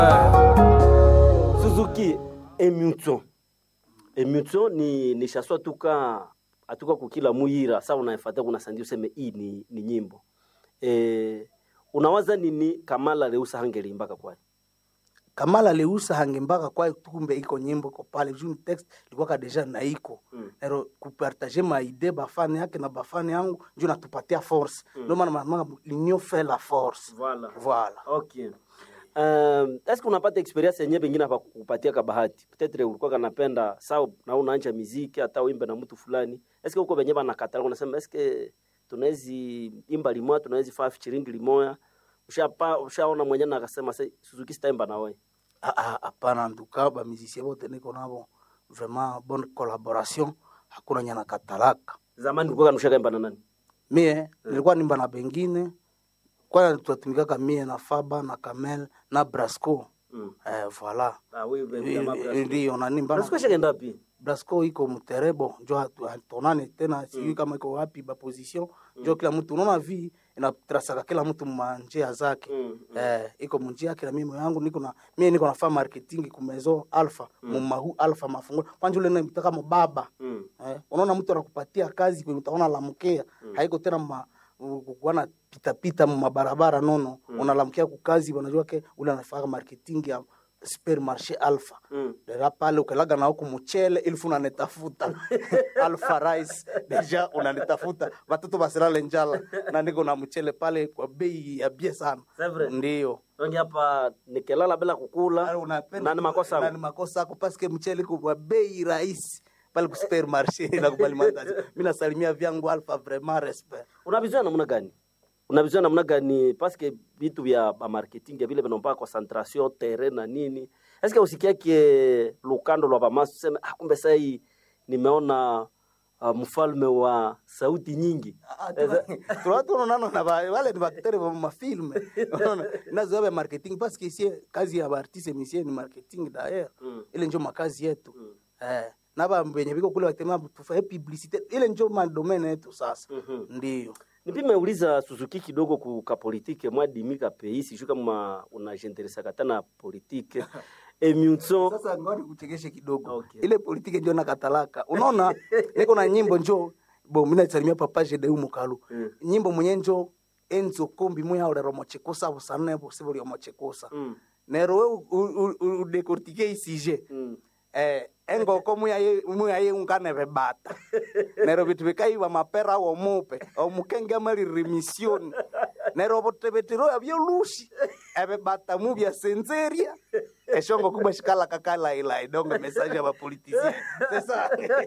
Suzuki Emutso. Emutso ni ni shaswa tuka atuka kukila muyira sa unaefata kuna sandi useme hii ni, ni nyimbo. Eh unawaza nini Kamala Leusa hangelimbaka kwani? kamala leusa hange mpaka kwa kumbe iko nyimbo iko pale juu text ilikuwa deja na iko Mm. nero kupartage maide bafani yake na bafani yangu njo natupatia force ndio maana mama l'union fait la force Voilà. voilà Okay. Um, eske unapata experience yenyewe pengine hapa kupatia ka bahati peut-être ulikuwa kanapenda sawa na unaanja muziki hata uimbe na mtu fulani eske uko benye banakatala unasema eske tunawezi imba limoya tunawezi faa featuring limoya ushapa ushaona mwenyewe na akasema "Se- Suzuki sitaimba na wewe Ah, ah, hapana nduka bamusicien bote niko nabo vraiment bonne collaboration hakuna nyana katalaka zamani ulikuwa kanusha kaimba na nani mie nilikuwa nimba na bengine kwana tunatumikaka mie na faba na kamel na brasco mm. eh, voilà ah wewe jamaa Brasco. ndio nanimba na- Brasco shakaenda wapi brasco iko mterebo njo hatu- hatonane tena sijui kama iko wapi baposition njo kila mtu unaona vi inatrasaka kila mtu manjia zake Mm, eh, iko munjia yake na mimi yangu niko na mie niko nafaa marketing kumezo alpha mumahu alpha mafungo kwanja ule namitaka mubaba mm. eh, unaona mtu anakupatia kazi kwenye utaona lamkea haiko tena ma kuana pitapita mabarabara nono unalamkia kukazi wanajua ke ule anafaa marketing ya supermarché alpha Mm. dera pale ukalaga na huku mchele ilfu unanitafuta alpha rice deja unanitafuta watoto basilale njala na niko na mchele pale kwa bei ya bie sana C'est vrai. ndio Donge hapa nikilala bila kukula na ni makosa na yangu. ni makosa yako paske mchele kwa bei rahisi pale ku supermarché na kubali mandazi mimi nasalimia vyangu alpha vraiment respect unavizoea namna gani unavizoea namna gani paske vitu vya ba marketing ya vile vinaomba concentration terrain na nini eske usikiake lukando lwa bamasu sema ah, kumbe sasa hii nimeona uh, mfalme wa sauti nyingi tunatunonano na ba- wale ni baktere ba mafilme unaona nazoea ba marketing paske sie kazi ya baartiste misie ni marketing daer Mm. ile njo makazi yetu eh, na ba benye biko kule batema tufae publicité ile njo madomene yetu sasa Mhm. ndio nipime uliza Suzuki kidogo kuka politike mwadimika peisi shu kama unajenteresaka tana politike emutso sasa ngoni kuchekeshe kidogo Okay. ile politike njo nakatalaka unaona niko na nyimbo njo bo mina salimia papa jedeu mukalu Mm. nyimbo mwenye njo enzo kombi muya ulero mochekusa busane busibu lyo mochekusa Mm. nero we u- u- u- udekortike isije Mm. eh, engoko muyaye muyaye unganeve bata nero vitu vikaiwa mapera wo mupe omukenge mali remission nero votevetiroya vyolushi eve bata mu vya senzeria eshongo kubwa shikala kakala ila idongo message ya bapolitisien sasa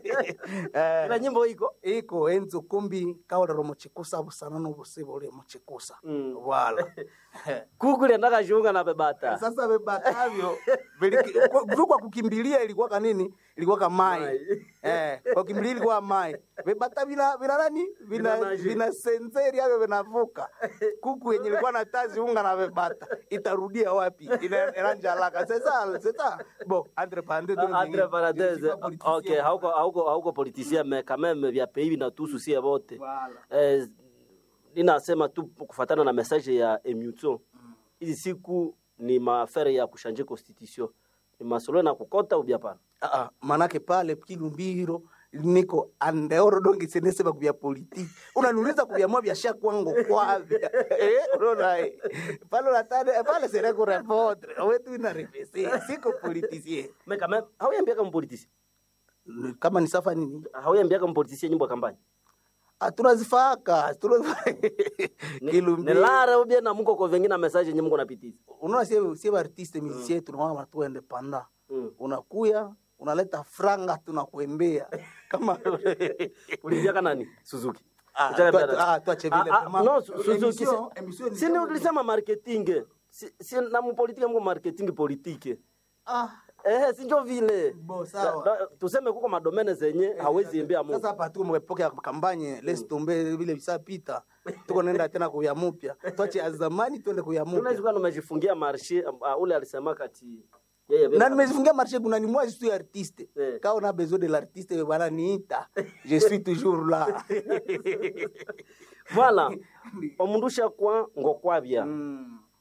na eh, nyimbo iko iko enzo kumbi kaolero mochikusa busana nobusibo uli mochikusa Mm. wala kukuli ndakashunga na bebata sasa vibatavyo kwa kukimbilia ilikuwa kanini ilikuwa kamai Mai. eh, kwa kukimbilia ilikuwa mai vibata vina vina nani vina Vina naje. vina senseri avyo vinavuka kuku yenye ilikuwa na tazi unga na vibata itarudia wapi Ina- inanjalaka sasa sasa bo entre parenthèses Ah, entre parenthèses ok hauko hauko hauko politicien mais quand même vya pays vinatuhusu sie wote Voilà. eh, ninasema tu kufatana na message ya emutso hizi siku ni maafere ya kushanje constitution ni masolo na kukota ubya pana Ah, ah, manake pale kilumbiro niko andeoro dongi senesema kuvya politiki unaniuliza kuvyamua vyasha kwangu kwavya eh, unaona eh. pale unatane pale sere kurepondre owetu inarefese siko politisie mais quand même hauyambiaka mpoliticien kama ni safa nini hauyambiaka mpoliticien nyimbo ya kampani Ah, tunazifaka tunazifaka. ni kilumbiro lara ubya na muko ko vengine message nyimbo mko napitiza unaona sie sie artiste musicien tunaona watu independant Mm. unakuya unaleta franga tunakuembea kama ulivyaka nani Suzuki Ah, Utaka tua- vya- ah, tuache vile, Ah, ah, vraiment. no, Su- Suzuki Emission- si- emission ni si ni kama- ulisema marketing si, si na mupolitike mko marketing politike ah eh sinjo vile Bo, sawa. Da- da- tuseme kuko madomene zenye hawezi imbia Mungu sasa hapa tuko mwepoke ya kampanye lesi tumbe vile visapita tuko nenda tena kuya mupya twache ya zamani twende kuya tunaweza mupya kuwa tumejifungia marshe uh, ule alisema kati yeye vile- na nimejifungia marché kuna ni moi je suis artiste Eh. quand on a besoin de l'artiste bana niita je suis toujours là voilà omundu shakwa ngokwabya Mm.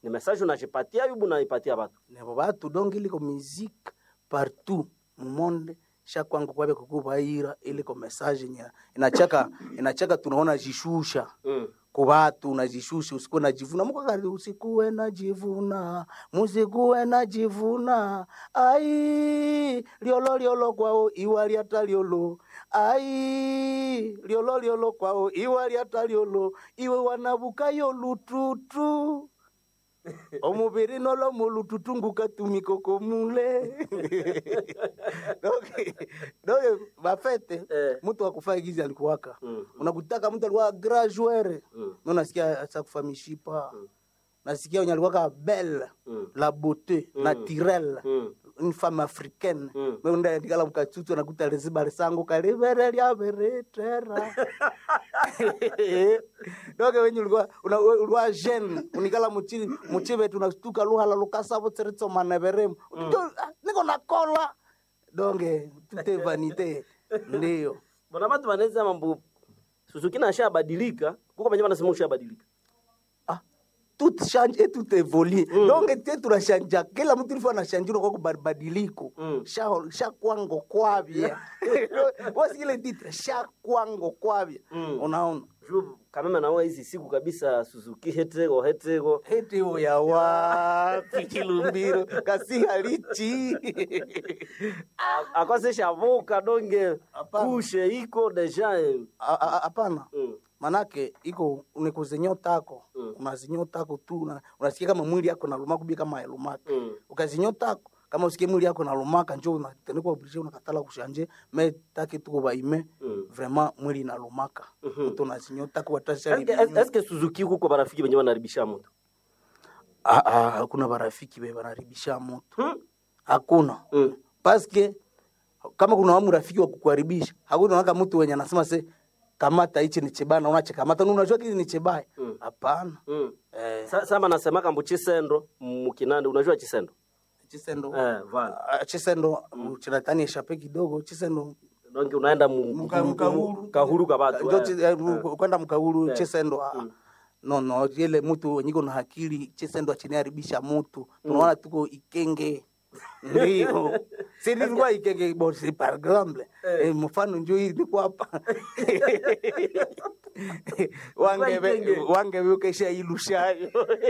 ni message unajipatia yubu naipatia batu nebo batu donc iliko musique partout mumonde shakwangu kwabe kukubaira iliko message nya inachaka inachaka tunaona jishusha mm. kubatu unajishusha usikuwe najivuna mukakati usikuwe najivuna musikuwe najivuna ai liolo liolo kwao iwa lyata liolo ai liolo liolo kwao iwa lyata liolo iwe wanabukayo lututu omubiri nolo mulututu ngukatumikoko mule donc donc bafete Eh. mtu akufaa gizi alikuwaka Mm. unakutaka mtu alikuwa graduere Mm. no nasikia asakufa mishipa nasikia wenye alikuwaka belle Mm. la beauté naturelle Mm. une femme africaine Mm. meundaendikala mukatutu nakuta liziba lisangu kalivere lyaveretera doke wenye ulikuwa una- ulikuwa jeune unikala muchi muchivetu nastuka luhala lukasavo tsiritsomaneveremu niko nakola donge tute vanite ndiyo bona batu banaweza mambo suzuki nashabadilika kuko benye banasema ushabadilika ah, tout change et tout évolue mm. donc te tunashanja kila mtu ilifo anashanjirwa kwa kubadiliko Mm. sha sha kwango kwavya wasikile titre sha kwango kwavya Mm. unaona juu kameme nawe hizi siku kabisa suzuki hetego hetego heti uya wapi kilumbiro kasihalichi akose shavuka donge Hapana. kushe iko deja eh. A- a- hapana Mm. manake iko nikuzinyotako Mm. unazinyotako tu una- unasikia kama mwili yako nalumaka ubia kama yalumaka Mm. ukazinyotako kama usikie mwili yako nalumaka njo unatenekwa oblige unakatala kushanje me take tuko baime Mm. vraiment mwili inalumaka Mhm. mtu unazinyotako Eske- es- eske suzuki kuko barafiki benye banaribisha moto hakuna barafiki be banaribisha moto Hmm? hakuna Mm. paske kama kuna wamu rafiki wa kukuharibisha hakuna naka mtu wenye anasema se kamata hichi ni chibaya na unachikamata na unajua kile ni chibaya Mm. hapana Mm. eh, Sa- sama nasemaka mbu chisendo mukinande unajua chisendo chisendo eh, vala Ah, chisendo chinatani eshape kidogo chisendo donge unaenda mu- Muka- mu- mukahuru. kahuru ka batu Njo eh. chi- eh, mu- kwenda mkaulu Eh. chisendo ah, no no ile mtu wenyiko na hakili chisendo achiniharibisha mutu tunaona tuko ikenge ndio si nilikuwa ikenge bo si par exemple eh, mfano njo hii niko hapa wangebe Ikenge. wangebe ukesha ilushayo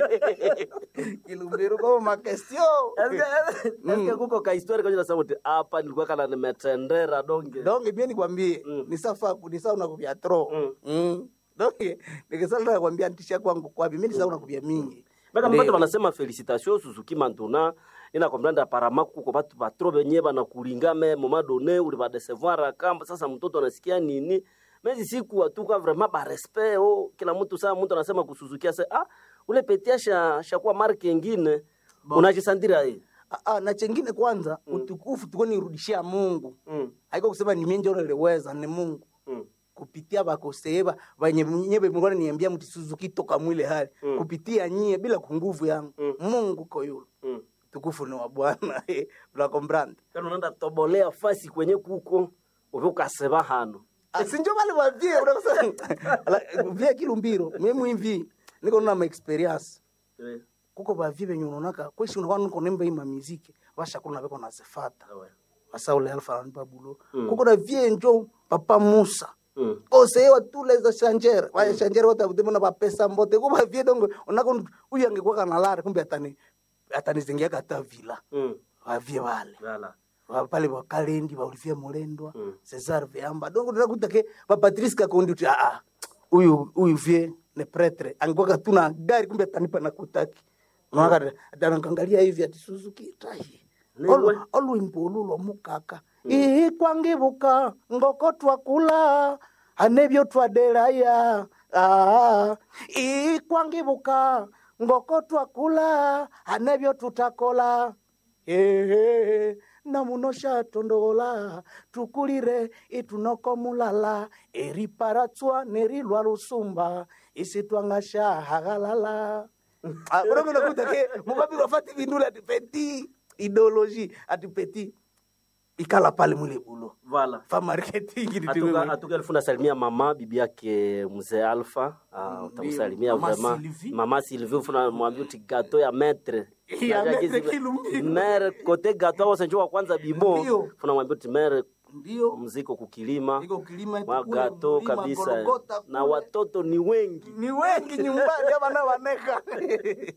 kilumbiro kwa makestio Eske- eske kuko kahistori kwenye nasema uti hapa nilikuwa kana nimetendera donge donge mie nikwambie Mm. nisafa nisa unakuvya tro Mm. mm. donge nikisala nakwambia ntisha kwangu kwapi mi nisa unakuvya mingi baka Ndio. mbatu banasema felicitation suzuki mantuna inakombranda aparama kuko batu batro benye banakulinga me moma done uli badesevoir akamba sasa mtoto anasikia nini mezi siku atuka vraiment barespect oh, kila mtu saa mtu anasema kusuzukia se ah ule petia sha shakuwa marke ingine unajisandira ye Ah, ah, na chengine kwanza utukufu tuko nirudishia mungu mm. haiko kusema ni mie njo niliweza ni mungu mm. kupitia bakoseeba banye nyebe mlikuwa niambia mti Suzuki toka mwile hali Mm. kupitia nyie bila kunguvu yangu Mm. mungu koyulo mm. tukufu ni wa bwana unakombranda kana unaenda tobolea fasi kwenye kuko uve ukaseba hano sinjo bale bavie unakosa vie kilumbiro mie mwimvi niko na ma experience Eh, kuko bavie benye unaonaka kweshi unakuwa niko nemba ima miziki bashakulu nabeko nazifata awe. asa ule alfa na babulo Mm. kuko na vie njo papa musa Mm. osewa tule za shanjere vaya shanjere watavutemona vapesa mbote kuva vie dongo unako uyu angekuwa kanalare kumbe atani atanizingia kata vila Mm. vavie vale Voilà. Va- pale vakalendi vaulivie mulendwa Mm. cesar veamba dongo ndinakutake vapatrice kakondi uti aa uyu uyu vie ne pretre angekuwa katuna gari kumbe atanipa nakutaki unaona atanakangalia hivi ati suzuki tahi Niwe. olwimbo olu lwomukaka ihi kwangibuka ngoko twakula anebyo twadelaya Ah, ihi kwangibuka ngoko twakula anebyo tutakola ehe namuno shatondola tukulire itunoko mulala eriparatswa nerilwa lusumba isitwanga shahagalala unakwenda kutake mukapi wafati vindula ati peti ideologie ati peti ikala pale mule bulo Voilà. fa marketing Atuka, nitiwe atuka elfu nasalimia mama bibi yake mzee Alpha. Uh, utamsalimia Mama vraiment. Sylvie. Mama Sylvie ufuna mwambie uti gato ya maître. Ya Unajua maître kizi- Kilumbi. Mere kote gato au senjo wa kwanza bimo. Ndio. Funa mwambie uti mere ndio mziko kukilima. iko kilima iko Mwa kule gato mlima kabisa. Golgotha Na kule. watoto ni wengi. ni wengi nyumbani abana baneka